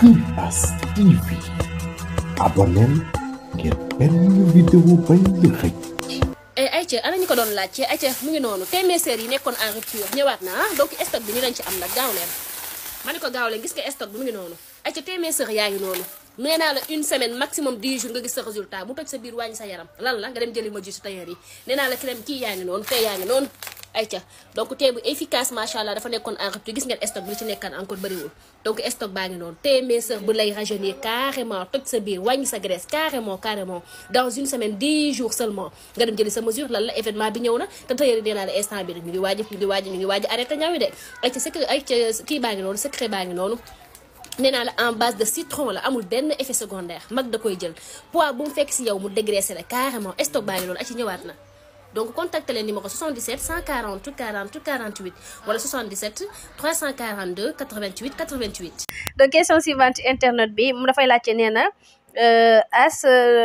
Imbas TV abonneel ngir benn vidéo bañ la xëcc. ayca ana ñu ko doon laajte ayca mu ngi noonu téeméer yi nekkoon en rupture ñëwaat na ah donc stock bi ñu lañ ci am nag gaaw leen ma ne ko gaaw leen gis nga stock bi mu ngi noonu ayca téeméer yaa ngi noonu nee naa la une semaine maximum 10 jours nga gis sa résultat mu toj sa biir wàññi sa yaram lan la nga dem jëli ma ji su tailleur yi nee naa la crème kii yaa ngi noonu tey yaa ngi noonu ayca donc tey bu efficace macha allah dafa nekkoon en rupture gis ngeen stock bi li ci nekkaan encore bëriwul donc stock baa ngi noonu téeméer bu lay rajeunir carrément toj sa biir wàññi sa graisse carrément carrément dans une semaine 10 jours seulement nga dem jëli sa mesure lan la événement bi ñëw na te tailleur yi nee naa la instant bi rek ñu ngi waaj ñu ngi waaj ñu ngi waaj arrêté ñaw yi de ayca secret ayca kii baa ngi noonu secret baa ngi noonu nee naa la en base de citron la amul benn effet secondaire mag da koy jël poids bu mu fekk si yow mu dégraissé la carrément stock baa ngi noonu ci ñëwaat na donc contacte leen numéro 77 140 40 48 wala 77 342 88 88. donc question suivante internet bi mu dafay laajte nee na as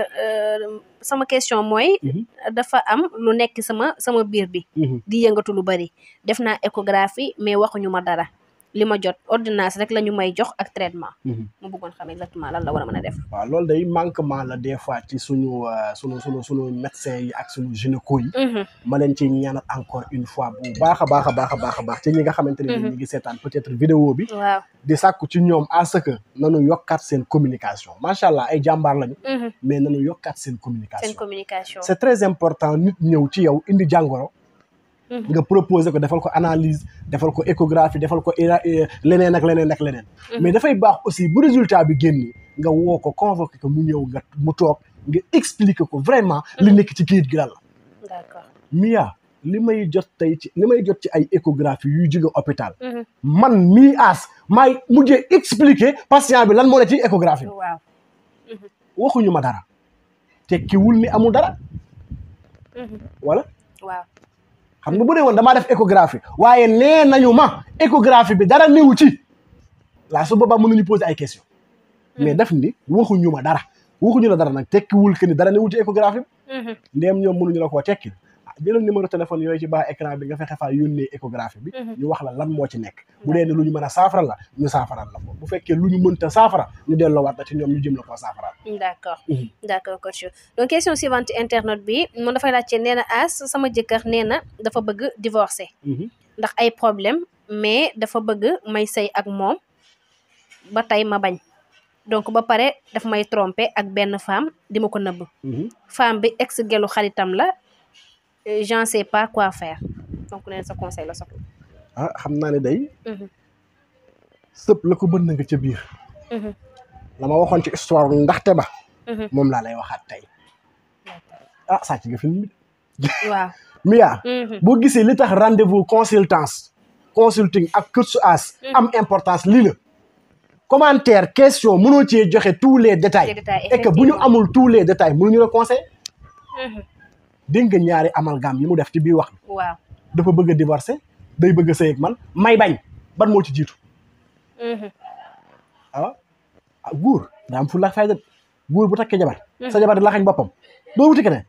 sama question mooy. dafa am lu nekk sama sama biir bi. di yëngatu lu bari def naa échographie mais waxuñu ma dara. li ma jot ordonnance rek la ñu may jox ak traitement. mu bëggoon xam exactement lan la war a mën a def. waaw loolu day manquement la des fois ci suñu suñu suñu suñu médecins yi ak suñu gynéco yi. ma leen ci ñaanal encore une fois bu baax a baax a baax a baax a baax ci ñi nga xamante ne ñu ngi seetaan peut-être vidéo bi. waaw di sàkku ci ñoom à ce que nanu yokkaat seen communication macha allah ay jàmbaar lañu. mais nanu yokkaat seen communication. seen communication. c'est très important nit ñëw ci yow indi jàngoro. nga proposé ko defal ko analyse defal ko échographie defal ko leneen ak leneen ak leneen. mais dafay baax aussi bu résultat bi génni nga woo ko convoqué ko mu ñëw nga mu toog nga expliquer ko vraiment. li nekk ci kayit gi lan la. d'accord Mia li may jot tey ci li may jot ci ay échographie yuy jóge hôpital. man mii aas maay mujjee expliquer patient bi lan moo ne ci échographie. waaw. waxuñu ma dara tekkiwul ni amul dara. wala. waaw. xam nga bu dee woon damaa def échographie waaye nee nañu ma échographie bi dara néew ci laa su boobaa mënuñu poser ay question mais def ni waxuñu ma dara waxuñu la dara nag tekkiwul que ni dara néew ci échographie bi ndéem ñoom mënuñu la koo tekki ah jëlal numéro téléphone yooyu ci baa écran bi nga fexe faa yónnee échographie bi ñu wax la lan moo ci nekk bu dee ne lu ñu mën a saafara la ñu saafaral la ko bu fekkee lu ñu mënta saafara ñu delloowaat la ci ñoom ñu jëm la koo saafaral d'accord d'accord coach donc question suivante internet bi moom dafay laajte nee na as sama jëkkër nee na dafa bëgg divorcer ndax ay problème mais dafa bëgg may sëy ak moom ba tey ma bañ donc ba pare daf may tromper ak benn femme di ma ko nëbb femme bi ex gelu xaritam la j'en sais pas quoi faire donc neen sa conseil la soxla ah xam naa ne day sëpp la ko bënn nga ca biir la ma waxoon ci histoire ndaxte ba moom laa lay waxaat tey ah sàcc nga film bi waaw Mia boo gisee li tax rendez-vous consultance consulting ak coach as am importance lii la commentaire question mënoo cee joxe tous les détails et que bu ñu amul tous les détails mënuñu la conseil dégg nga ñaari amalgame yi mu def ci biir wax bi waaw dafa bëgg a divorcer day bëgg a sëy ak man may bañ ban moo ci jiitu ah ah góor daa am fu la fayda góor bu takkee jabar sa jabar di la xañ boppam doo wuti keneen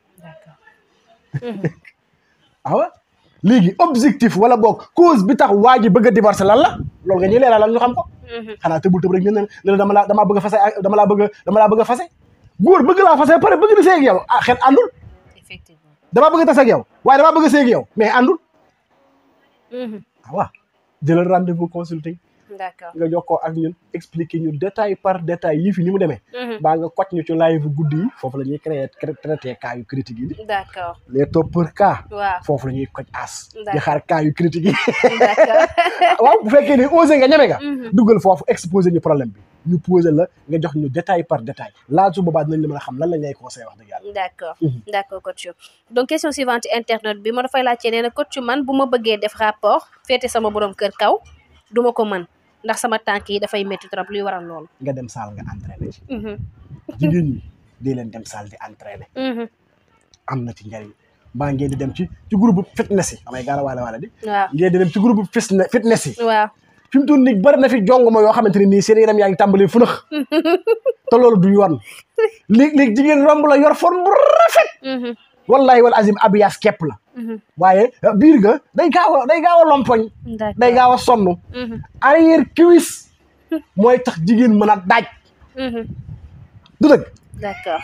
awa léegi objectif wala boog cause bi tax waa ji bëgg a divorcer lan la loolu nga ñuy leeralal ñu xam ko xanaa tëbul tëb rek ne ne la dama laa damaa bëgg a fase dama laa bëgg a dama laa bëgg a fase góor bëgg laa fase pare bëgg di sëy ak yow ah xel àndul effectivement damaa bëgg a tas ak yow waaye damaa bëgg a sëy ak yow mais àndul ah waaw jëlal rendez-vous consulting d'accord nga jokkoo ak ñun expliquer ñu détail par détail yi fi ni mu demee baa nga koc ñu ci live guddi yi foofu la ñuy créer traité cas yu critique yi d'accord les toppeurs cas waaw foofu la ñuy koc as di D'accord. xaar cas yu critique yi d'accord waaw bu fekkee ne osé nga ñeme nga duggal foofu exposé ñu problème bi ñu posé la nga jox ñu détail par détail laa su boobaa dinañ la mën a xam lan lañ lay conseillé wax dëgg yàlla d'accord d'accord coach donc question suivante internet bi ma dafay laajte nee na coach man bu ma bëggee def rapport féete sama borom kër kaw duma ko mën ndax sama tànk yi dafay métti trop luy waral loolu nga dem saal nga entraîné ci jigéen ñi di leen dem saal di entraîné am na ci njariñ mbaa ngeen di dem ci ci groupe fitness yi damay gaara waale waale di waaw ngeen di dem ci groupe fitness fitness yi waaw fi mu toll nii bari na fi jongoma yoo xamante ne nii seen yaram yaa ngi tàmbalee funax te loolu du yoon léeg-léeg jigéen romb la yor forme bu rafet wallahi wal azim abiyaas képp la waaye biir ga day gaaw a day gaaw a lompoñ day gaaw a sonn arrière cuisse mooy tax jigéen mën a daaj Mhm. du dëgg d'accord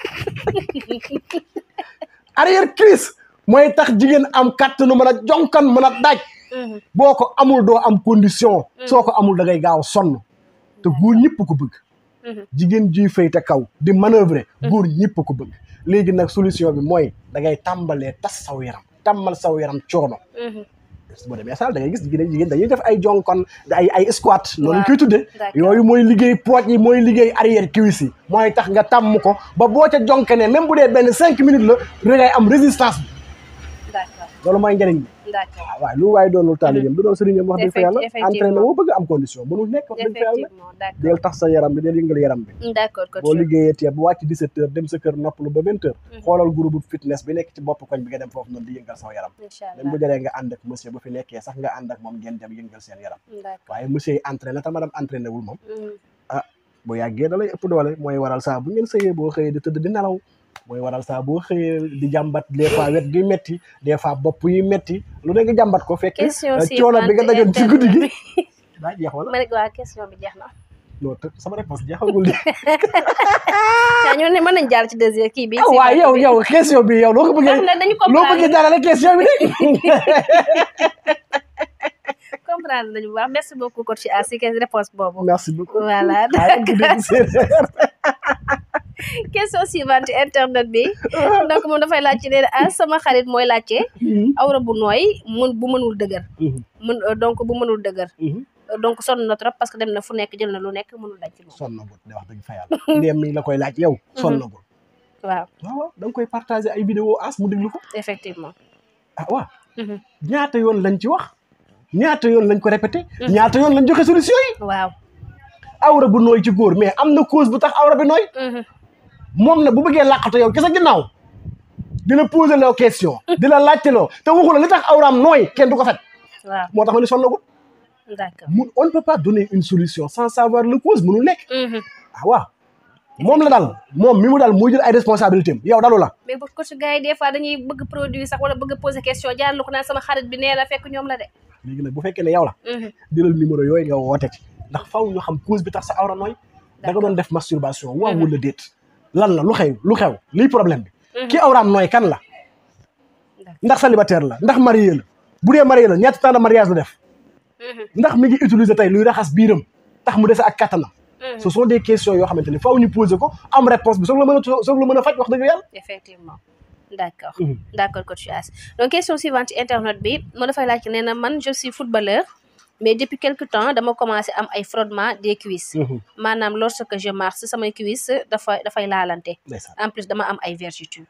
arrière cuisse mooy tax jigéen am kàttanu mën a jonkan mën a daaj Mhm. boo ko amul doo am condition soo ko amul da ngay gaaw sonn te góor ñëpp ko bëgg Mhm. jigéen juy fay te kaw di manœuvrer góor ñëpp ko bëgg léegi nag solution bi mooy da ngay tàmbalee tas saw yaram tàmmal saw yaram coono Mhm. boo demee saal da ngay gis jigéen jigéen dañuy def ay jonkon ay ay squat noonu ñu koy tuddee d'accord. yooyu mooy liggéey pooj yi mooy liggéey arrière cuisse yi mooy tax nga tàmm ko ba boo ca jonkane même bu dee benn cinq minutes la da ngay am résistance bi d'accord loolu mooy njëriñ bi d'accord waaw waaye lu waaye doonul taalibeem du doon sëriñam wax dëgg fa yàlla Effectivement. entraîné moo bëgg am condition mënul nekk wax dëgg fa yàlla effectivement d'accord del tax sa yaram bi del yëngal yaram bi d'accord coach boo liggéeyee tee bu wàcc 17 heures dem sa kër noppalu ba 20 heures xoolal groupe fitness bi nekk ci bopp koñ bi nga dem foofu noonu di yëngal saw yaram incha même bu allah jaree nga ànd ak monsieur bu fi nekkee sax nga ànd ak moom ngeen dem yëngal seen yaram d'accord waaye monsieur yi entraîné te madame entraîné wul moom Mhm. bu yàggee da lay ëpp doole mooy waral saa bu ngeen sëyee boo xëyee di tëdd di nelaw mooy waral saa boo xëyee di jàmbat des fois wet gi metti des fois bopp yi metti lu ne nga jàmbat ko fekk question euh, coono bi nga dajoon ci guddi gi internet daa jeex wala ma ne waa question bi jeex na non te sama réponse jeexagul de waaw ñoo ne mën nañ jaar ci deuxième kii bi ah waaye yow yow question bi yow loo ko bëggee xam na dañu loo bëggee comprendre jaarale question bi de comprendre nañu bu baax merci beaucoup coach A si question réponse boobu merci beaucoup voilà waaye ak dégg séeréer question suivante internet bi donc moom dafay laajte nee na ah sama xarit mooy laajte awra bu nooy mun bu mënul dëgër mun donc bu mënul dëgër donc sonn na trop parce que dem na fu nekk jël na lu nekk mënul daj ci moom sonn na gut de wax dëgg fa yàlla ndéem mi la koy laaj yow sonn na gut waaw waaw waaw da nga koy partager ay vidéo as mu déglu ko effectivement ah waaw Mhm. ñaata yoon lañ ci wax ñaata yoon lañ ko répété ñaata yoon lañ joxe solution yi waaw awra bu nooy ci góor mais am na cause bu tax awra bi nooy Mhm. moom na bu bëggee làqatu yow kese ginnaaw di la poser loo question di la laajte loo te waxu la li tax awraam nooy kenn du ko faj waaw moo tax ma ni sonn na gut d'accord mu on ne peut pas donner une solution sans savoir le cause mënul nekk Mhm. ah waaw moom la dal moom mi mu dal muy jël ay responsabilité am yow dalu la mais bu ko ci gars yi des fois dañuy bëgg produit sax wala bëgg poser question jaar lu ko naan sama xarit bi nee na fekk ñoom la de léegi nag bu fekkee ne yow la Mhm. jëlal numéro yooyu nga woote ci ndax faw ñu xam cause bi tax sa awra nooy da nga doon def masturbation waaw wala déet lan la lu xew lu xew lii problème bi ki awraam nooy kan la ndax célibataire la ndax marié la bu dee marié la ñetti temps de mariage la def Mhm. ndax mi ngi utiliser tey luy raxas biiram tax mu dese ak kattanam Mhm. ce sont des questions yoo xamante ni faw ñu poser ko am réponse bi soog la mën a soog la mën a faj wax dëgg yàlla effectivement d'accord Mhm. d'accord coach As donc question suivante ci internet bi moo dafay laaj nee na man je suis footballeur mais depuis quelque temps dama commencé am ay frottement des cuisses maanaam lorsque je marche samay cuisses dafa dafay laalante ndeysaan en plus dama am ay vergetures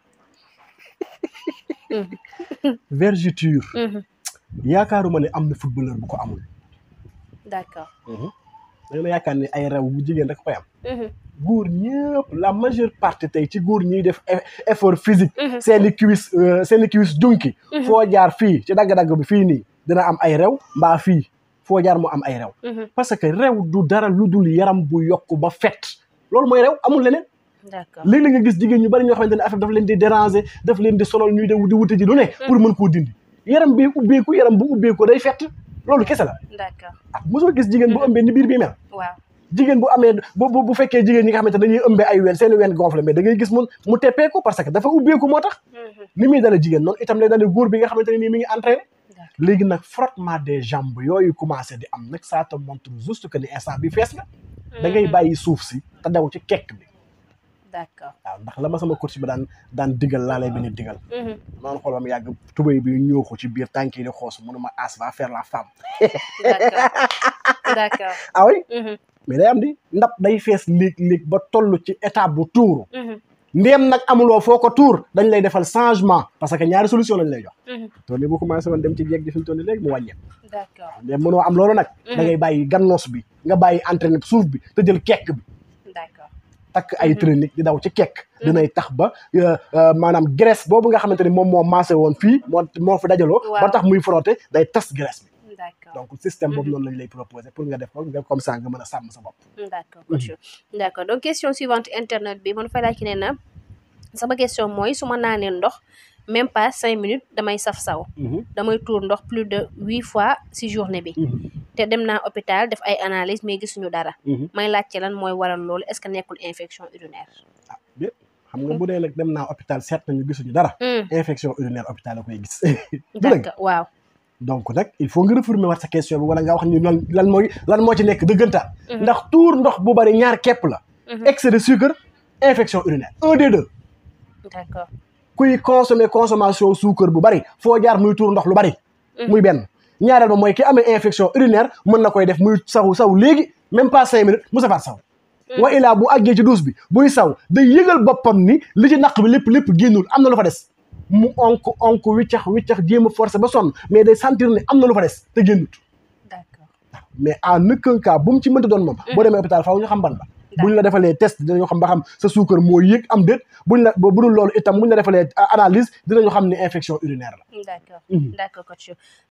vergeture Mhm. yaakaaruma ne am na footballeur bu ko amul d'accord da nga yaakaar ne ay rew bu jigéen rek koy am Mhm. góor ñëpp la majeure partie tey ci góor ñiy def eff- effort physique Mhm. seeni cuisse euh, seeni cuisse junki foo jaar fii ci dagg-dagg bi fii nii dina am ay rew mbaa fii foo jaar mu am ay rew Mhm. parce que rew du dara lu dul yaram bu yokk ba fet loolu mooy rew amul leneen d'accord léegi la nga gis jigéen ñu bari ñoo xamante ne affaire daf leen di déranger daf leen di sonal ñuy de di wuti ji lu ne pour mën koo dindi yaram bi ubbeeku yaram bu ubbeeku day fett loolu kese la d'accord ah mosoo gis jigéen bu ëmbee ni biir bi mel waaw jigéen bu amee bu bu bu fekkee jigéen ñi nga xamante ne dañuy ëmbee ay ween seeni ween gonflé mais da ngay gis mun mu teppeeku parce que dafa ubbeeku moo tax Mhm. ni muy dale jigéen noonu itam lay dale góor bi nga xamante ne nii mi ngi entraîné d'accord léegi nag frottement des jambes yooyu commencé di am nag ça te montre juste que ni instant bi fees nga da ngay bàyyi suuf si te daw ci kekk bi d'accord waaw ndax la ma sama coach bi daan daan digal laa lay benn digal Mhm. noonu xool ba mu yàgg tubéy bi ñëw ko ci biir tànk yi di xoos mënuma as va faire la femme d'accord d'accord ah oui Mhm. mais day am di ndab day fees léeg-léeg ba toll ci étape bu tuuru Mhm. ndéem nag amuloo foo ko tuur dañ lay defal changement parce que ñaari solution lañ lay jox Mhm. toon ni bu commencé woon dem ci jeeg ji fi mu toll nii léegi mu wàññeeku d'accord ndéem mënoo am loolu nag da ngay bàyyi gannoos bi nga bàyyi entraîné suuf bi te jël kekk bi d'accord takk ay traînique di daw ci kekk dinay tax ba euh, euh, maanaam graisse boobu nga xamante ni moom moo maasé woon fii moo moo fi dajaloo ba Waaw. tax muy frotté day tas graisse bi d'accord donc système boobu noonu lañ lay proposé pour nga def ko nga comme ça nga mën a sàmm sa bopp d'accord coach d'accord donc question suivante internet bi man fay laaj ki ne na sama question mooy su ma naanee ndox même pas cinq minutes damay saf saw damay tuur ndox plus de huit fois si journée bi te dem naa hôpital def ay analyse mais gisuñu dara may laajte lan mooy waral loolu est-ce que nekkul infection urinaire bi xam nga bu dee nag dem naa hôpital seet nañu gisuñu dara infection urinaire hôpital la koy gis du dëgg d'accord waaw donc nag il faut nga reformuler waat sa question bi wala nga wax ni lan lan mooy lan moo ci nekk dëggantaan ndax tuur ndox bu bari ñaar képp la excès de sucre infection urinaire un des deux d'accord kuy consommer consommation suukar bu bari foo jaar muy tuur ndox lu bari muy benn ñaareel ba mooy ki amee infection urinaire mën na koy def muy saw saw léegi même pas cinq minutes mu safaat saw wa ilaa bu àggee ci douche bi buy saw day yëgal boppam ni li ci naq bi lépp lépp génnul am na lu fa des mu onk onk wiccax wiccax jéem a forcé ba sonn mais day sentir ne am na lu fa des te génnut d'accord mais en aucun cas bu mu ci mënta doon moom boo demee hôpital faaw ñu xam ban la buñ la defalee test dinañu xam ba xam sa suukar moo yëg am déet buñ la bu dul loolu itam buñ la defalee analyse dinañu xam ne infection urinaire la d'accord Mhm. d'accord coach